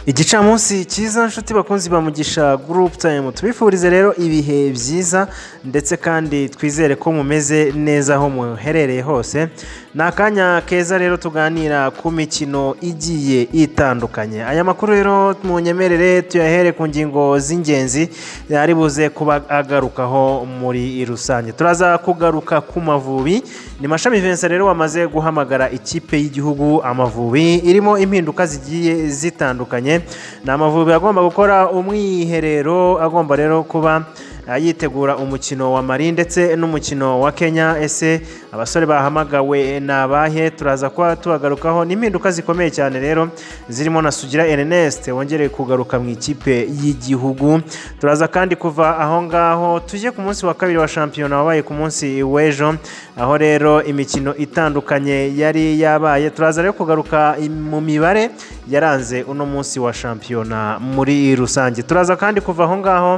igicamunsi cyiza nshuti bakunzi bamugisha gurupu tayimu tubifurize rero ibihe byiza ndetse kandi twizere ko mumeze neza aho muherereye hose ni akanya keza rero tuganira ku mikino igiye itandukanye aya makuru rero munyemerere tuyahere ku ngingo z'ingenzi ari buze kuba agarukaho muri rusange turaza kugaruka ku mavubi ni mashami vincent rero wamaze guhamagara ikipe y'igihugu amavubi irimo impinduka zigiye zitandukanye ni amavubi agomba gukora umwiherero agomba rero kuba yitegura umukino wa mari ndetse n'umukino wa kenya ese abasore bahamagawe ni abahe turaza kuba tubagarukaho n'impinduka zikomeye cyane rero zirimo na sugira ernest wongere kugaruka mu ikipe y'igihugu turaza kandi kuva aho ngaho tujye ku munsi wa kabiri wa shampiyona wabaye ku munsi w'ejo aho rero imikino itandukanye yari yabaye turaza rero kugaruka mu mibare yaranze uno munsi wa shampiyona muri rusange turaza kandi kuva aho ngaho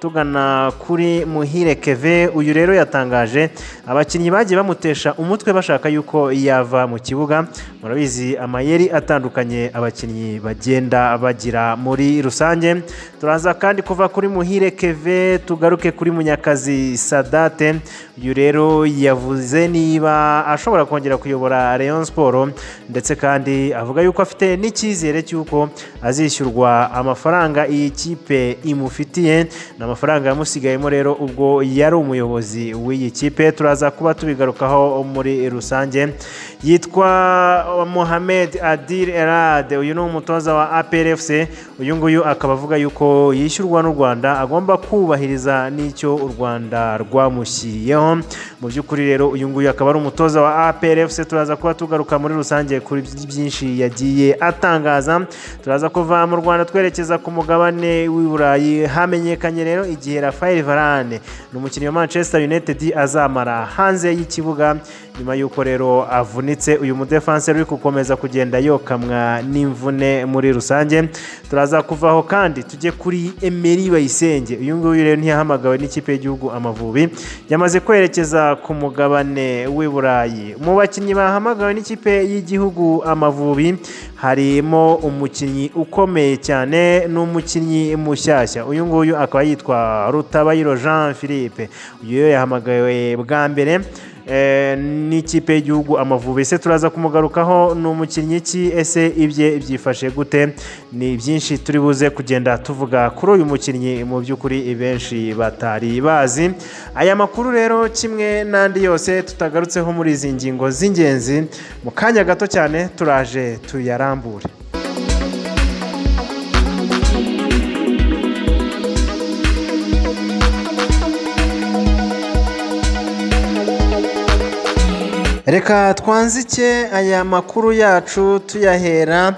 tugana kuri muhire keve uyu rero yatangaje abakinnyi bagiye bamutesha umutwe bashaka yuko yava mu kibuga murabizi amayeri atandukanye abakinnyi bagenda bagira muri rusange turaza kandi kuva kuri muhire keve tugaruke kuri munyakazi sadate uyu rero yavuze niba ashobora kongera kuyobora leon siporo ndetse kandi avuga yuko afite n'icyizere cy'uko azishyurwa amafaranga iyi kipe imufitiye amafaranga yamusigayemo rero ubwo yari umuyobozi w'iyi kipe turaza kuba tubigarukaho muri rusange yitwa mohamed adir erade uyu ni umutoza wa aprfc uyu nguyu akaba avuga yuko yishyurwa n'u rwanda agomba kubahiriza n'icyo u rwanda rwamushyiriyeho mu by'ukuri rero uyu nguyu akaba ari umutoza wa aprfc turaza kuba tugaruka muri rusange kuri byinshi yagiye atangaza turaza kuva mu rwanda twerekeza ku mugabane w'i burayi hamenyekanye rero igihe rafael varane ni umukinnyi wa manchester united azamara hanze y'ikibuga nyuma y'uko rero avunitse uyu mudefanse uri gukomeza kugenda yokamwa n'imvune muri rusange turaza kuvaho kandi tujye kuri emeri bayisenge uyu nguyu rero ntiyahamagawe n'ikipe y'igihugu amavubi yamaze kwerekeza ku mugabane w'i burayi mu bakinnyi bahamagawe n'ikipe y'igihugu amavubi harimo umukinnyi ukomeye cyane n'umukinnyi mushyashya uyu nguyu akaba yitwa rutabayiro jean philippe uyu yahamagawe bwa mbere n'ikipe y'igihugu amavubi ese turaza kumugarukaho ni umukinnyi ki ese ibye byifashe gute ni byinshi turi buze kugenda tuvuga kuri uyu mukinnyi mu by'ukuri benshi batari bazi aya makuru rero kimwe n'andi yose tutagarutseho muri izi ngingo z'ingenzi mu kanya gato cyane turaje tuyarambure reka twanzike aya makuru yacu tuyahera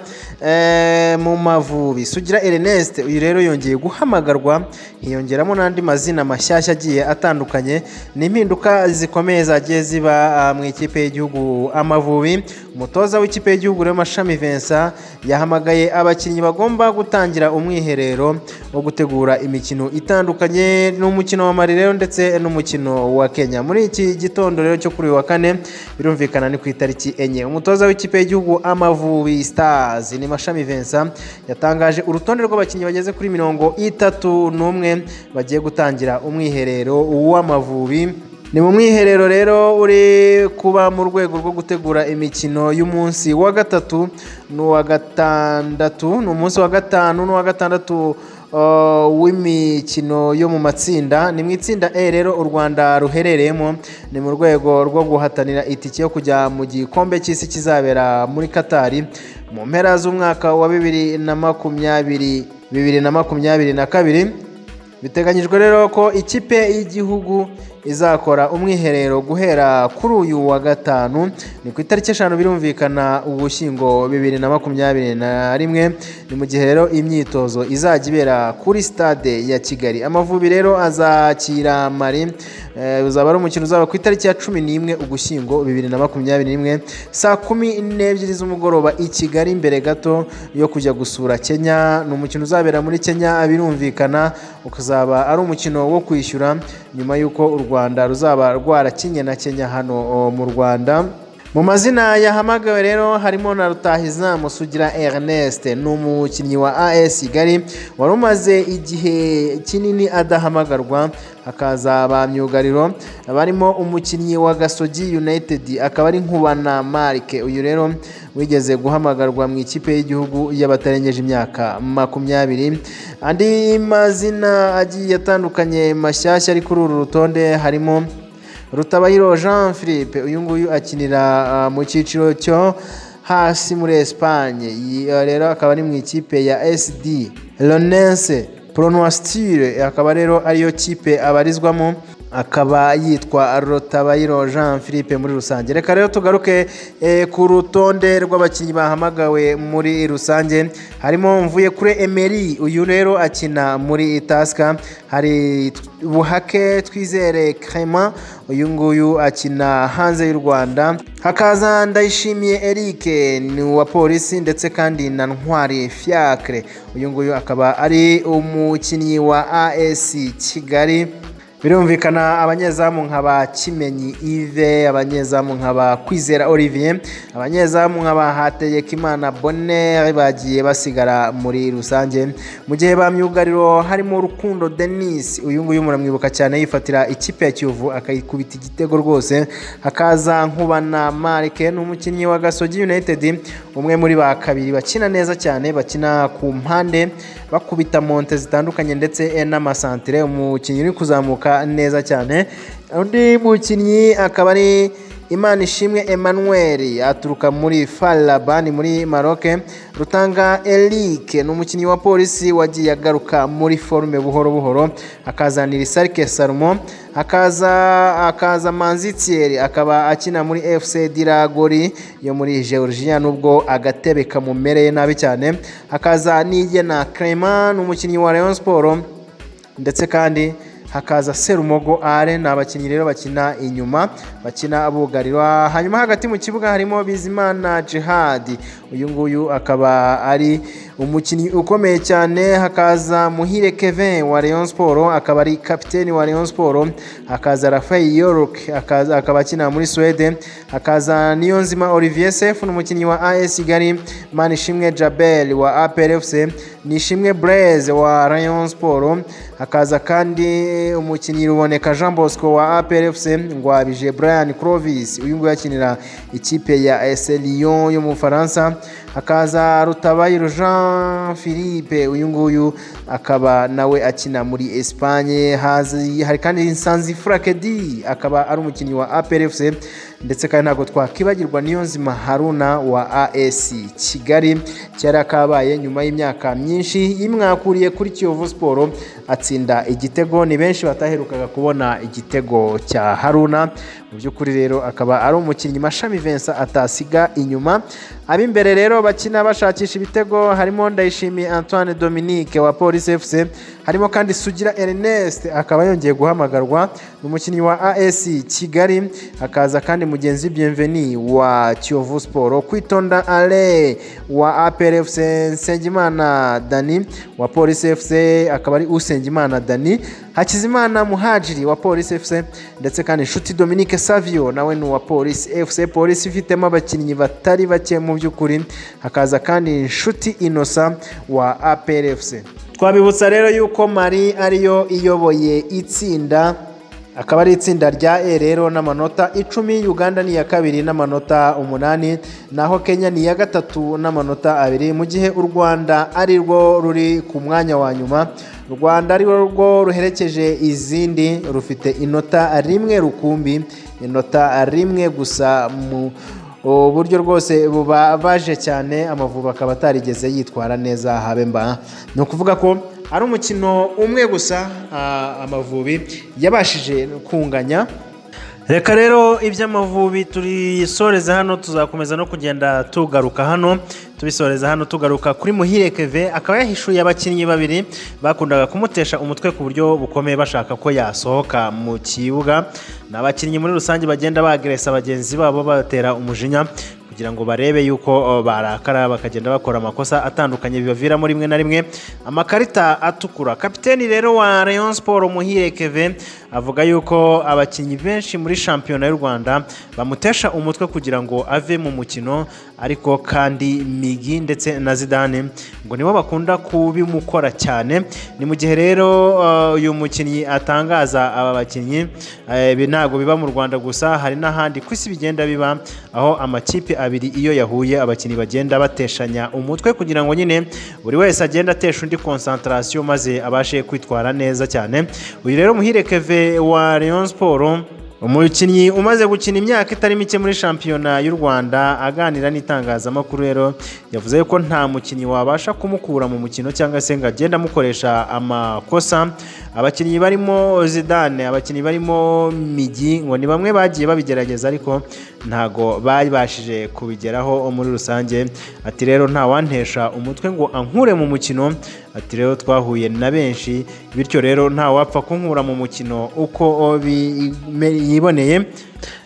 mu mavubi sugira ernest uyu rero yongeye guhamagarwa hiyongeramo n'andi mazina mashyashya agiye atandukanye ni impinduka zikomeye zagiye ziba mu ikipe y'igihugu amavubi umutoza w'ikipe y'igihugu rero mashami Vincent yahamagaye abakinnyi bagomba gutangira umwiherero wo gutegura imikino itandukanye n'umukino wa mari rero ndetse n'umukino wa kenya muri iki gitondo rero cyo kuri uyu wa kane birumvikana ni ku itariki enye umutoza w'ikipe y'igihugu amavubi stars ni mashami Vincent yatangaje urutonde rw'abakinnyi bageze kuri mirongo itatu n'umwe bagiye gutangira umwiherero w'amavubi ni mu mwiherero rero uri kuba mu rwego rwo gutegura imikino y'umunsi wa gatatu n'uwa gatandatu ni umunsi wa gatanu n'uwa gatandatu w'imikino yo mu matsinda ni mu itsinda e rero u rwanda ruherereyemo ni mu rwego rwo guhatanira itike yo kujya mu gikombe cy'isi kizabera muri katari mu mpera z'umwaka wa bibiri na makumyabiri bibiri na makumyabiri na kabiri biteganyijwe rero ko ikipe y'igihugu izakora umwiherero guhera kuri uyu wa gatanu ni ku itariki eshanu birumvikana ugushyingo bibiri na makumyabiri na rimwe ni mu gihe rero imyitozo izajya ibera kuri sitade ya kigali amavubi rero azakira mari uzaba ari umukino uzaba ku itariki ya cumi n'imwe ugushyingo bibiri na makumyabiri n'imwe saa kumi n'ebyiri z'umugoroba i kigali imbere gato yo kujya gusura kenya ni umukino uzabera muri kenya birumvikana ukazaba ari umukino wo kwishyura nyuma y'uko u rwanda ruzaba rwarakinye na kenya hano mu rwanda mu mazina yahamagawe rero harimo na rutahizamu sugira ernest ni umukinnyi wa as kigali wari umaze igihe kinini adahamagarwa hakaza ba myugariro barimo umukinnyi wa gasogi united akaba ari nkubana marike uyu rero wigeze guhamagarwa mu ikipe y'igihugu y'abatarengeje imyaka makumyabiri andi mazina agiye atandukanye mashyashya ari kuri uru rutonde harimo rutabayiro jean philippe uyu nguyu akinira mu cyiciro cyo hasi muri esipanye rero akaba ari mu ikipe ya sd lonense pronoastire akaba rero ariyo kipe abarizwamo akaba yitwa rotabayiro jean philippe muri rusange reka rero tugaruke ku rutonde rw'abakinnyi bahamagawe muri rusange harimo mvuye kuri emeri uyu rero akina muri itasika hari buhake twizere crema uyu nguyu akina hanze y'u rwanda hakaza ndayishimiye eric ni uwa polisi ndetse kandi na ntwari fiacre uyu nguyu akaba ari umukinnyi wa as kigali birumvikana abanyezamu nka ba kimenyi ive abanyezamu nka ba kwizera olivier abanyezamu nka ba hategekimana bonne bagiye basigara muri rusange mu gihe ba myugariro harimo rukundo denis uyu nguyu muramwibuka cyane yifatira ikipe ya kiyovu akayikubita igitego rwose hakaza nkubana marike ni umukinnyi wa gasogi united umwe muri ba kabiri bakina neza cyane bakina ku mpande bakubita monte zitandukanye ndetse n'amasantire umukinnyi uri kuzamuka neza cyane undi mukinnyi akaba ari imana ishimwe emmanuel aturuka muri farabani muri maroc rutanga eric ni umukinnyi wa polisi wagiye agaruka muri forume buhoro buhoro akazanira isarike sarumo akaza akaza manzitiyeri akaba akina muri fc diragori yo muri georgia nubwo agatebe kamumereye nabi cyane akaza n'igena crema ni umukinnyi wa leon siporo ndetse kandi hakaza serumogo are ni abakinnyi rero bakina inyuma bakina bugarirwa hanyuma hagati mu kibuga harimo bizimana jihadi uyu nguyu akaba ari umukinnyi ukomeye cyane hakaza muhire kevin wa leon siporo akaba ari kapiteni wa leon siporo hakaza rafael york akaba akina muri suwede hakaza niyonzima olivier sef ni umukinnyi wa as kigali manishimwe jabel wa apr fc nishimwe breze wa leon siporo hakaza kandi umukinnyi ruboneka jean bosco wa APRFC ngwabije brian crovis uyu nguyu akinira ikipe ya es lyon yo mu bufaransa hakaza rutabayiro jean philippe uyu nguyu akaba nawe akina muri esipanye hari kandi nsanzi furakedi akaba ari umukinnyi wa APRFC ndetse kandi ntabwo twakibagirwa niyo nzima haruna wa as kigali cyari kabaye nyuma y'imyaka myinshi yimwakuriye kuri kiyovu siporo atsinda igitego ni benshi bataherukaga kubona igitego cya haruna mu by'ukuri rero akaba ari umukinnyi mashami vensa atasiga inyuma ab'imbere rero bakina bashakisha ibitego harimo ndayishimiye antoine dominique wa polisi fc harimo kandi sugira ernest akaba yongeye guhamagarwa ni umukinnyi wa as kigali hakaza kandi mugenzi bienveni wa kiyovu siporo kwitonda ale wa apr fc nsengimana dani wa polisi fc akaba ari usengimana dani hakizimana muhajiri wa polisi fc ndetse kandi inshuti dominique savio nawe ni uwa polisi fc polisi ifitemo abakinnyi batari bake mu by'ukuri hakaza kandi inshuti inosa wa apr fc twabibutsa rero yuko mari ariyo iyoboye itsinda akaba ari itsinda rya e rero n'amanota icumi uganda ni iya kabiri n'amanota umunani naho kenya ni iya gatatu n'amanota abiri mu gihe u rwanda ari rwo ruri ku mwanya wa nyuma u rwanda ari rwo ruherekeje izindi rufite inota rimwe rukumbi inota rimwe gusa mu uburyo rwose bubabaje cyane amavubi akaba atarigeze yitwara neza habe mba ni ukuvuga ko ari umukino umwe gusa amavubi yabashije kunganya reka rero iby'amavubi tubisoreza hano tuzakomeza no kugenda tugaruka hano tubisoreza hano tugaruka kuri muhire keve akaba yahishuye abakinnyi babiri bakundaga kumutesha umutwe ku buryo bukomeye bashaka ko yasohoka mu kibuga ni abakinnyi muri rusange bagenda bageresa bagenzi babo batera umujinya kugira ngo barebe yuko uh, barakara bakagenda bakora amakosa atandukanye bibaviramo rimwe na rimwe amakarita atukura kapiteni rero wa Rayon Sport Muhire Kevin avuga yuko abakinnyi benshi muri shampiyona y'u Rwanda bamutesha umutwe kugira ngo ave mu mukino ariko kandi Migi ndetse na Zidane ngo nibo bakunda kubimukora cyane ni mu gihe rero uh, uyu mukinnyi atangaza aba bakinnyi eh, ibi ntabwo biba mu Rwanda gusa hari n'ahandi ku isi bigenda biba aho amakipe abiri iyo yahuye abakinnyi bagenda bateshanya umutwe kugira ngo nyine buri wese agende atesha undi konsantarasiyo maze abashe kwitwara neza cyane uyu rero muhire keve wa Rayon Sport umukinnyi umaze gukina imyaka itari mike muri shampiyona y'u rwanda aganira n'itangazamakuru rero yavuze ko nta mukinnyi wabasha kumukura mu mukino cyangwa se ngo agende amukoresha amakosa abakinnyi barimo zidane abakinnyi barimo migi ngo ni bamwe bagiye babigerageza ariko ntago babashije kubigeraho muri rusange ati rero ntawantesha umutwe ngo ankure mu mukino ati rero twahuye na benshi bityo rero ntawapfa kunkura mu mukino uko bime- yiboneye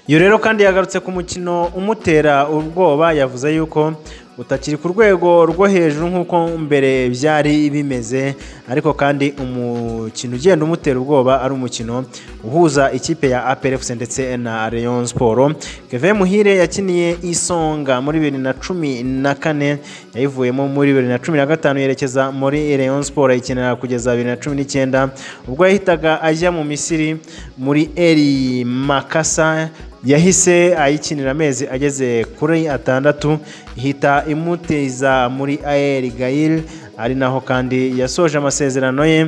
iyo rero kandi yagarutse ku mukino umutera ubwoba yavuze yuko utakiri ku rwego rwo hejuru nk'uko mbere byari bimeze ariko kandi umukino ugenda umutera ubwoba ari umukino uhuza ikipe ya APRFC ndetse na Rayon Sport Kevin Muhire yakiniye isonga muri bibiri na cumi na kane yayivuyemo muri bibiri na cumi na gatanu yerekeza muri Rayon Sport ayikinira kugeza bibiri na cumi n'icyenda ubwo yahitaga ajya mu Misiri muri Eri Makasa yahise ayikinira amezi ageze kuri atandatu ihita imuteza muri aeri gayiri ari naho kandi yasoje amasezerano ye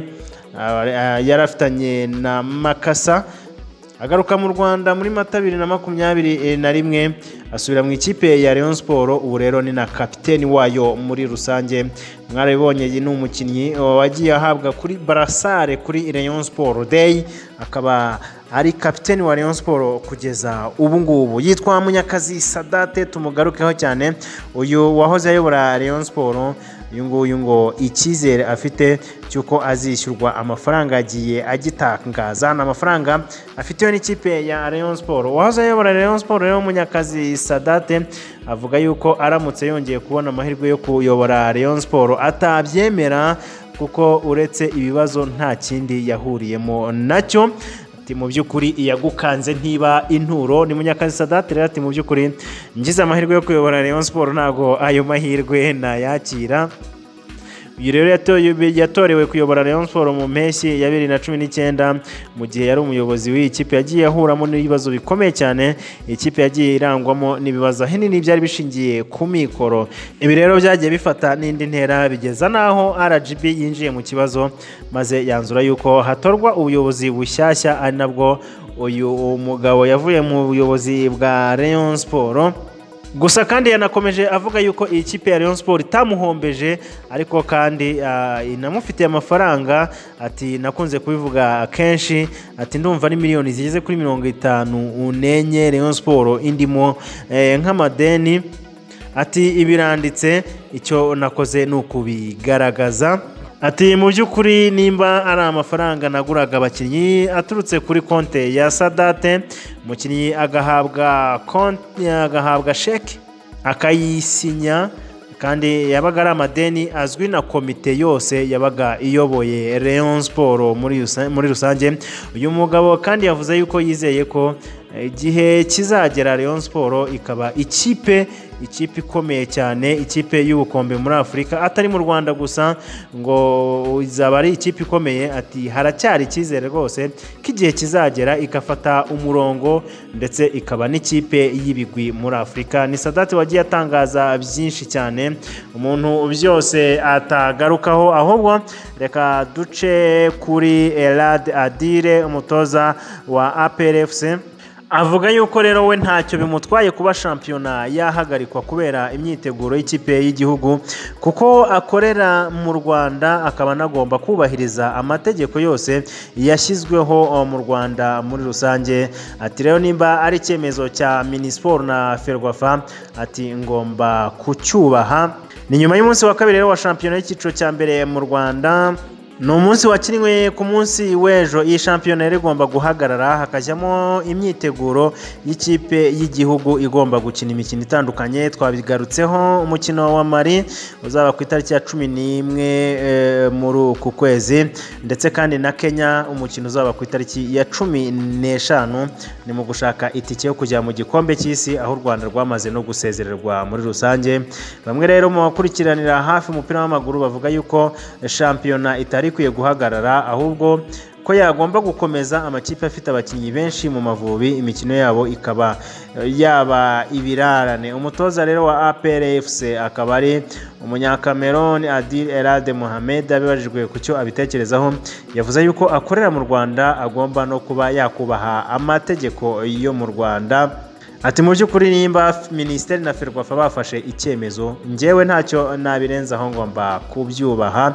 ah, ah, yari afitanye na makasa agaruka mu rwanda muri mata abiri na makumyabiri eh, na rimwe asubira mu ikipe ya Rayon Sport ubu rero ni na kapiteni wayo muri rusange mwarabibonye iyi ni umukinnyi wagiye ahabwa kuri barasare kuri Rayon Sport Day akaba ari kapiteni wa Rayon Sport kugeza ubu ngubu yitwa Munyakazi Sadate tumugarukeho cyane uyu wahoze ayobora Rayon Sport uyu nguyu ngo icyizere afite cy'uko azishyurwa amafaranga agiye agitangaza ni amafaranga afitiwe n'ikipe ya Rayon Sport uwahoze ayobora Rayon Sport rero Munyakazi Sadate avuga yuko aramutse yongeye kubona amahirwe yo kuyobora Rayon Sport atabyemera kuko uretse ibibazo nta kindi yahuriyemo nacyo ati mu by'ukuri iyagukanze ntiba inturo ni munyakazi sadate rero ati mu by'ukuri ngize amahirwe yo kuyobora Rayon Sport ntabwo ayo mahirwe nayakira uyu rero yatoye- yatorewe kuyobora Rayon Sport mu mpeshyi ya bibiri na cumi n'icyenda mu gihe yari umuyobozi w'iyi kipe yagiye ahuramo n'ibibazo bikomeye cyane ikipe yagiye irangwamo n'ibibazo ahanini byari bishingiye ku mikoro ibi rero byagiye bifata n'indi ntera bigeza n'aho RGB yinjiye mu kibazo maze yanzura yuko hatorwa ubuyobozi bushyashya ari nabwo uyu mugabo yavuye mu buyobozi bwa Rayon Sport gusa kandi yanakomeje avuga yuko iyi kipe ya Rayon Sport itamuhombeje ariko kandi ah, inamufitiye amafaranga ati nakunze kubivuga kenshi ati ndumva ari miliyoni zigeze kuri mirongo itanu n'enye Rayon Sport indimo eh, nk'amadeni ati ibiranditse icyo nakoze ni ukubigaragaza Ati mu by'ukuri nimba ari amafaranga naguraga abakinnyi aturutse kuri konte ya Sadate, umukinnyi agahabwa konti agahabwa sheke akayisinya kandi yabaga ari amadeni azwi na komite yose yabaga iyoboye Rayon Sport muri rusa- muri rusange uyu mugabo kandi yavuze yuko yizeye ko igihe kizagera Rayon Sport ikaba ikipe ikipe ikomeye cyane ikipe y'ubukombe muri Afurika atari mu Rwanda gusa ngo izaba ari ikipe ikomeye ati haracyari icyizere rwose ko igihe kizagera igafata umurongo ndetse ikaba n'ikipe y'ibigwi muri Afurika ni Sadati wagiye atangaza byinshi cyane umuntu byose atagarukaho ahubwo reka duce kuri Elad Adire umutoza wa APRFC avuga yuko rero we ntacyo bimutwaye kuba shampiyona yahagarikwa kubera imyiteguro y'ikipe y'igihugu kuko akorera mu rwanda akaba anagomba kubahiriza amategeko yose yashyizweho eh, mu rwanda muri rusange ati rero nimba ari icyemezo cya minisiporo na ferwafa ati ngomba kucyubaha ni nyuma y'umunsi wa kabiri rero wa shampiyona y'icyiciro cya mbere mu rwanda ni umunsi wakinwe ku munsi w'ejo iyi shampiyona yari igomba guhagarara hakajyamo imyiteguro y'ikipe y'igihugu igomba gukina imikino itandukanye twabigarutseho umukino wa mari uzaba ku itariki ya cumi n'imwe muri uku kwezi ndetse kandi na kenya umukino uzaba ku itariki ya cumi n'eshanu ni mu gushaka itike yo kujya mu gikombe cy'isi aho u rwanda rwamaze no gusezererwa muri rusange bamwe rero mu bakurikiranira hafi umupira w'amaguru bavuga yuko shampiyona itari ikwiye guhagarara ahubwo ko yagomba gukomeza amakipe afite abakinnyi benshi mu mavubi imikino yabo ikaba yaba ibirarane umutoza rero wa APRFC akaba ari umunyakameroni adil erade muhammed abibajijwe ku cyo abitekerezaho yavuze yuko akorera mu rwanda agomba no kuba yakubaha amategeko yo mu rwanda ati mu by'ukuri nimba minisiteri na ferwafa bafashe icyemezo ngewe ntacyo nabirenzaho ngomba kubyubaha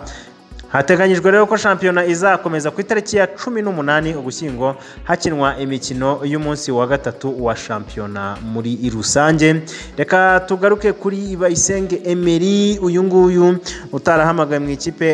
hateganyijwe rero ko shampiyona izakomeza ku itariki ya cumi n'umunani ugushyingo hakinwa imikino y'umunsi wa gatatu wa shampiyona muri rusange reka tugaruke kuri bayisenge emeri uyu nguyu utarahamagaye mu ikipe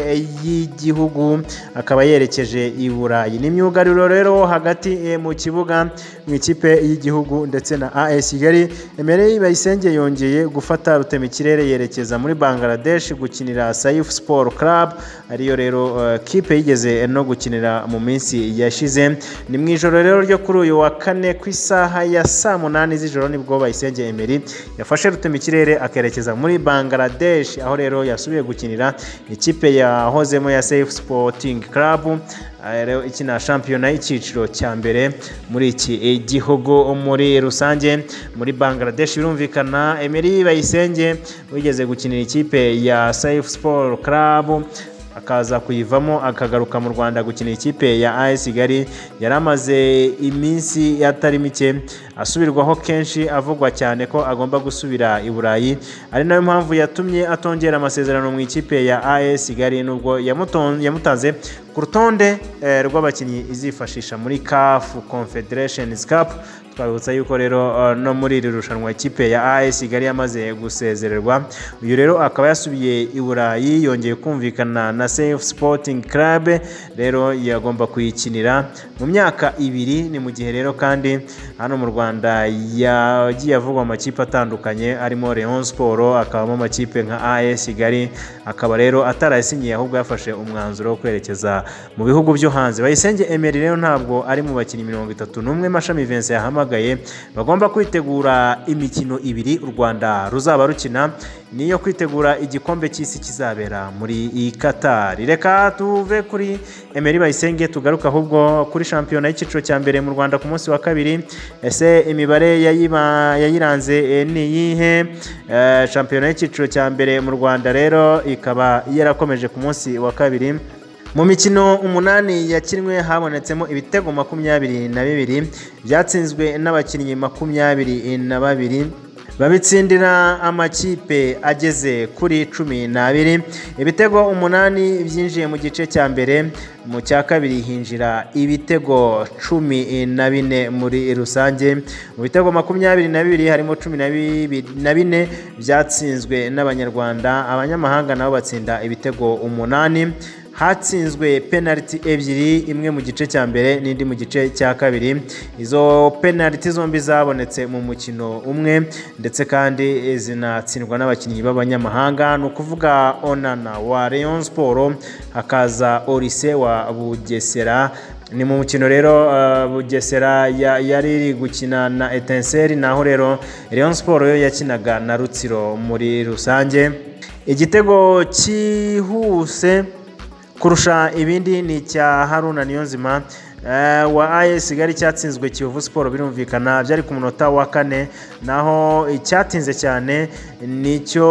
y'igihugu akaba yerekeje i burayi ni imyugariro rero hagati mu kibuga mu ikipe y'igihugu ndetse na as kigali emeri bayisenge yongeye gufata rutema ikirere yerekeza muri bangladesh gukinira sayifu siporo club ariyo rero kipe yigeze no gukinira mu minsi yashize ni mu ijoro rero ryo kuri uyu wa kane ku isaha ya saa munani z'ijoro nibwo bayisenge emeri yafashe rutema ikirere akerekeza muri bangladesh aho rero yasubiye gukinira ikipe yahozemo ya safe sporting club rero ikina shampiyona y'icyiciro cya mbere muri iki gihugu muri rusange muri bangladesh birumvikana emeri bayisenge wigeze gukinira ikipe ya safe sport club akaza kuyivamo akagaruka mu rwanda gukina ikipe ya AS Kigali yari amaze iminsi atari mike asubirwaho kenshi avugwa cyane ko agomba gusubira i Burayi ari nayo mpamvu yatumye atongera amasezerano mu ikipe ya AS Kigali nubwo yamutanze ku rutonde rw'abakinnyi izifashisha muri CAF Confederations Cup twabibutsa yuko rero no muri iri rushanwa ikipe ya AS Kigali yamaze gusezererwa uyu rero akaba yasubiye i Burayi yongeye kumvikana na Safe Sporting Club rero yagomba kuyikinira mu myaka ibiri ni mu gihe rero kandi hano mu Rwanda yagiye avugwa amakipe atandukanye arimo Rayon Sport akabamo amakipe nka AS Kigali akaba rero atarayasinyiye ahubwo yafashe umwanzuro wo kwerekeza mu bihugu byo hanze Bayisenge Emery rero ntabwo ari mu bakinnyi mirongo itatu n'umwe Mashami Vincent yahamagaye bagomba kwitegura imikino ibiri u rwanda ruzaba rukina niyo kwitegura igikombe cy'isi kizabera muri katari reka tuve kuri emeri bayisenge tugaruka ahubwo kuri shampiyona y'icyiciro cya mbere mu rwanda ku munsi wa kabiri ese imibare yayiranze ni iyihe shampiyona y'icyiciro cya mbere mu rwanda rero ikaba yarakomeje ku munsi wa kabiri mu mikino umunani yakinwe habonetsemo ibitego makumyabiri na bibiri byatsinzwe n'abakinnyi makumyabiri na babiri babitsindira amakipe ageze kuri cumi n'abiri ibitego umunani byinjiye mu gice cya mbere mu cya kabiri hinjira ibitego cumi na bine muri rusange mu bitego makumyabiri na bibiri harimo cumi na bine byatsinzwe n'abanyarwanda abanyamahanga nabo batsinda ibitego umunani hatsinzwe penaliti ebyiri imwe mu gice cya mbere n'indi mu gice cya kabiri izo penaliti zombi zabonetse mu mukino umwe ndetse kandi zinatsindwa n'abakinnyi b'abanyamahanga ni ukuvuga onana wa Rayon siporo hakaza orise wa bugesera ni mu mukino rero bugesera yari iri gukina na etenseri naho rero Rayon siporo yo yakinaga na rutsiro muri rusange igitego cyihuse kurusha ibindi ni icya haruna niyonzima wa ayesi kigali cyatsinzwe kiyovu siporo birumvikana byari ku munota wa kane naho icyatinze cyane nicyo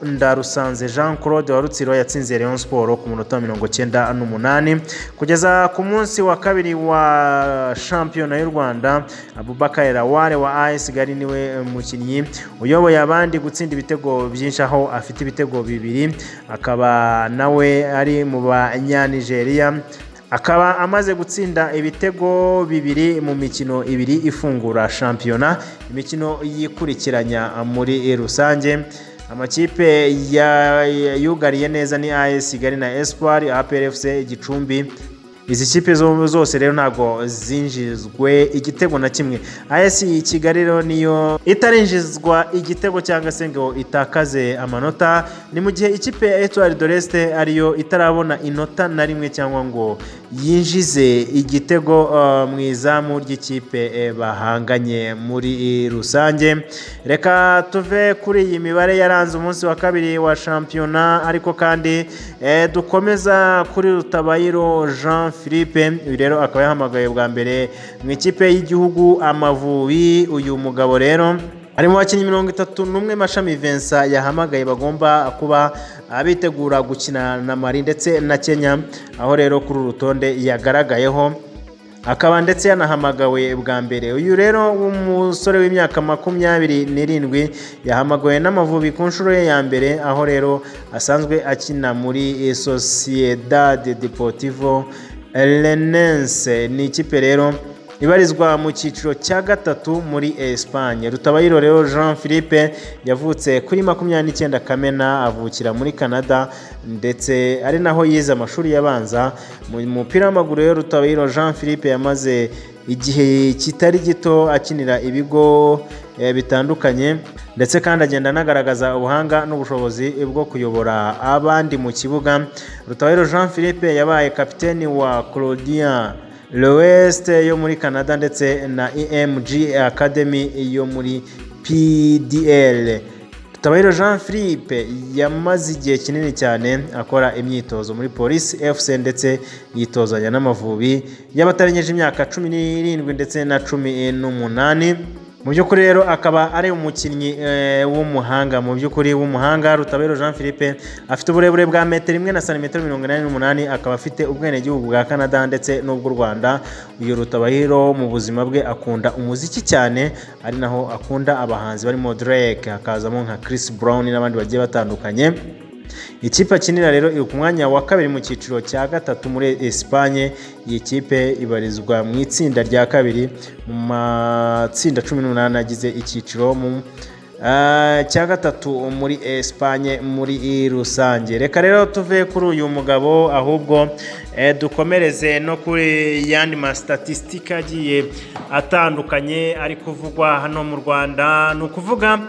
ndarusanze jean claude wa rutsiro yatsinze leon siporo ku munota wa mirongo icyenda n'umunani kugeza ku munsi wa kabiri wa shampiyona y'u rwanda abubakar ware wa as kigali niwe mukinnyi uyoboye abandi gutsinda ibitego byinshi aho afite ibitego bibiri akaba nawe ari mu banyanigeriya akaba amaze gutsinda ibitego bibiri mu mikino ibiri ifungura shampiyona imikino yikurikiranya muri rusange amakipe ya- yugariye neza ni AS Kigali na Espoir APR FC Gicumbi izi kipe zo- zose rero ntabwo zinjizwe igitego na kimwe AS Kigali rero niyo itarinjizwa igitego cyangwa se ngo itakaze amanota ni mu gihe ikipe ya Etoile de l'Est ariyo itarabona inota na rimwe cyangwa ngo yinjize igitego eh, mu izamu ry'ikipe eh, bahanganye muri rusange reka tuve kuri iyi mibare yaranze umunsi wa kabiri wa shampiyona ariko kandi eh, dukomeza kuri rutabayiro jean philippe uyu rero akaba yahamagaye bwa mbere mu ikipe y'igihugu amavubi uyu mugabo rero harimo abakinnyi mirongo itatu n'umwe mashami Vincent yahamagaye bagomba kuba bitegura gukina na Mali ndetse na Kenya aho rero kuri uru rutonde yagaragayeho akaba ndetse yanahamagawe bwa mbere uyu rero w'umusore w'imyaka makumyabiri n'irindwi yahamagawe n'amavubi ku nshuro ye ya mbere aho rero asanzwe akina muri Sociedade Deportivo Renense ni ikipe rero ibarizwa mu cyiciro cya gatatu muri Espagne Rutabayiro rero Jean Philippe yavutse kuri makumyabiri n'icyenda Kamena avukira muri Canada ndetse ari naho yize amashuri yabanza mu mupira w'amaguru rero Rutabayiro Jean Philippe yamaze igihe kitari gito akinira ibigo eh, bitandukanye ndetse kandi agenda anagaragaza ubuhanga n'ubushobozi bwo kuyobora abandi mu kibuga Rutabayiro Jean Philippe yabaye kapiteni wa Claudia Lowest yo muri Canada ndetse na EMG Academy yo muri PDL. Tabayiro Jean Philippe yamaze igihe kinini cyane akora imyitozo muri Police FC ndetse yitozanya n'amavubi y'abatarengeje imyaka cumi n'irindwi ndetse na cumi n'umunani mu by'ukuri rero akaba ari umukinnyi eh, w'umuhanga mu by'ukuri w'umuhanga rutabero jean philippe afite uburebure bwa metero imwe na santimetero mirongo inani n'umunani akaba afite ubwenegihugu bwa canada ndetse n'ubw'u rwanda uyu rutabahiro mu buzima bwe akunda umuziki cyane ari naho akunda abahanzi barimo drake hakazamo nka chris brown n'abandi bagiye batandukanye ikipe akinira rero iri ku mwanya wa kabiri mu cyiciro cya gatatu muri Espagne iyi kipe ibarizwa mu itsinda rya kabiri mu matsinda cumi n'umunani agize icyiciro mu ah, cya gatatu muri Espagne muri rusange reka rero tuve kuri uyu mugabo ahubwo eh, dukomereze no kuri yandi masitatisitike agiye atandukanye ari kuvugwa hano mu Rwanda ni ukuvuga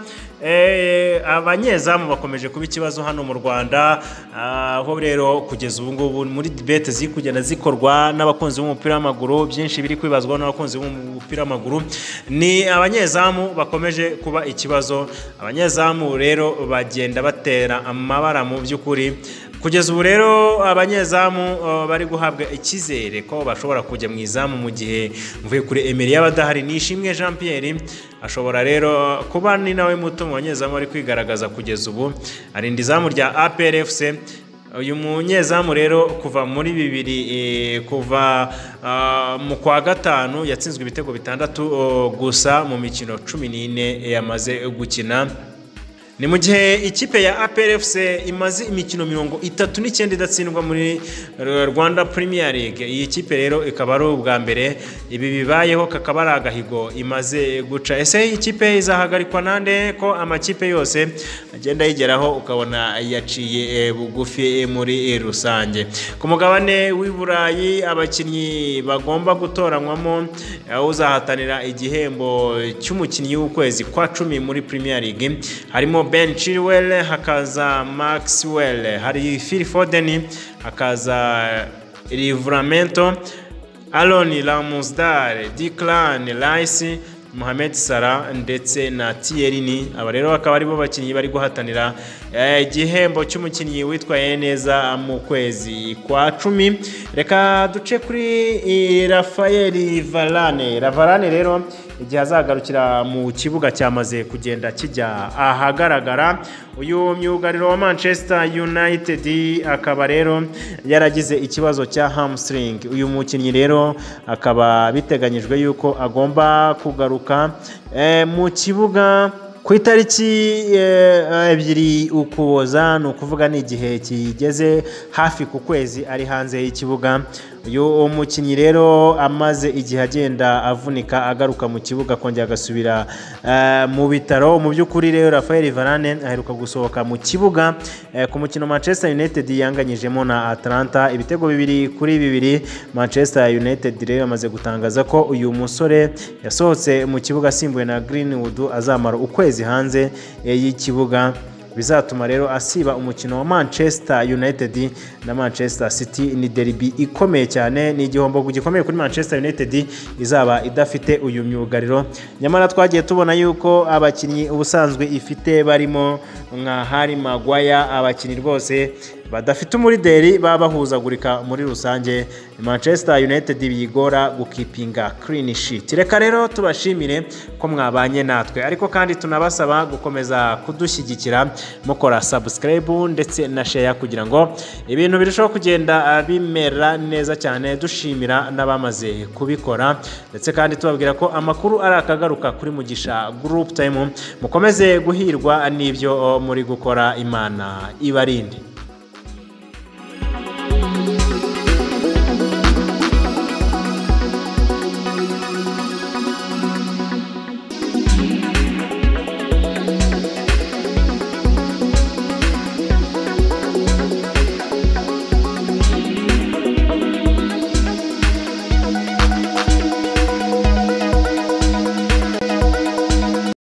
Eh, abanyezamu bakomeje kuba ikibazo hano mu rwanda Ah, aho rero kugeza ubu ngubu muri dibete ziri kugenda zikorwa n'abakunzi b'umupira w'amaguru byinshi biri kwibazwa n'abakunzi b'umupira w'amaguru ni abanyezamu bakomeje kuba ikibazo abanyezamu rero bagenda batera amabara mu by'ukuri kugeza ubu rero abanyezamu uh, bari guhabwa icyizere ko bashobora kujya mu izamu mu gihe mvuye kuri Emery y'abadahari nishimwe Jean Pierre ashobora rero kuba ni nawe muto mu banyezamu bari kwigaragaza kugeza ubu arinda izamu rya APR FC uyu munyezamu rero kuva muri bibiri eh, kuva ah, mu kwa gatanu yatsinzwe ibitego bitandatu oh, gusa mu mikino cumi n'ine yamaze gukina ni mu gihe ikipe ya APR FC imaze imikino mirongo itatu n'icyenda idatsindwa muri eh, Rwanda Premier League iyi kipe rero ikaba ari ubwa mbere ibi bibayeho kakaba ari agahigo imaze guca ese iyi kipe izahagarikwa nande ko amakipe yose agenda yigeraho ukabona yaciye eh, bugufi eh, muri eh, rusange ku mugabane w'i Burayi abakinnyi bagomba gutoranywamo eh, uzahatanira igihembo cy'umukinnyi w'ukwezi kwa cumi muri Premier League harimo Ben Chilwell hakaza Maxwell hari Phil Foden hakaza Livramento Aaron Ramsdale Declan Rice Mohamed Salah ndetse na Tierney aba rero bakaba aribo bakinnyi bari guhatanira eh, igihembo cy'umukinnyi witwaye neza mu kwezi kwa cumi reka duce kuri eh, Rafael Varane Ravarane rero igihe azagarukira mu kibuga cyamaze kugenda kijya ahagaragara uyu myugariro wa Manchester United akaba rero yaragize ikibazo cya hamstring uyu mukinnyi rero akaba biteganyijwe yuko agomba kugaruka eh, mu kibuga ku itariki eh, ebyiri ukuboza ni ukuvuga ni igihe kigeze hafi ku kwezi ari hanze y'ikibuga uyu mukinnyi rero amaze igihe agenda avunika agaruka mu kibuga akongera agasubira eh, mu bitaro mu by'ukuri rero Rafael Varane aheruka gusohoka mu kibuga eh, ku mukino Manchester United yanganyijemo na Atlanta ibitego bibiri kuri bibiri Manchester United rero yamaze gutangaza ko uyu musore yasohotse mu kibuga asimbuwe na Greenwood azamara ukwezi hanze eh, y'ikibuga bizatuma rero asiba umukino wa manchester united na manchester city ni derby ikomeye cyane ni igihombo gikomeye kuri manchester united izaba idafite uyu myugariro nyamara twagiye tubona yuko abakinnyi ubusanzwe ifite barimo nka hari magwaya abakinnyi rwose badafite umurideri baba bahuzagurika muri rusange manchester united biyigora gukipinga clean sheet reka rero tubashimire ko mwabanye natwe ariko kandi tunabasaba gukomeza kudushyigikira mukora subscribe ndetse na share kugira ngo ibintu birusheho kugenda bimera neza cyane dushimira n'abamaze kubikora ndetse kandi tubabwira ko amakuru ari akagaruka kuri mugisha group time mukomeze guhirwa n'ibyo muri gukora imana ibarinde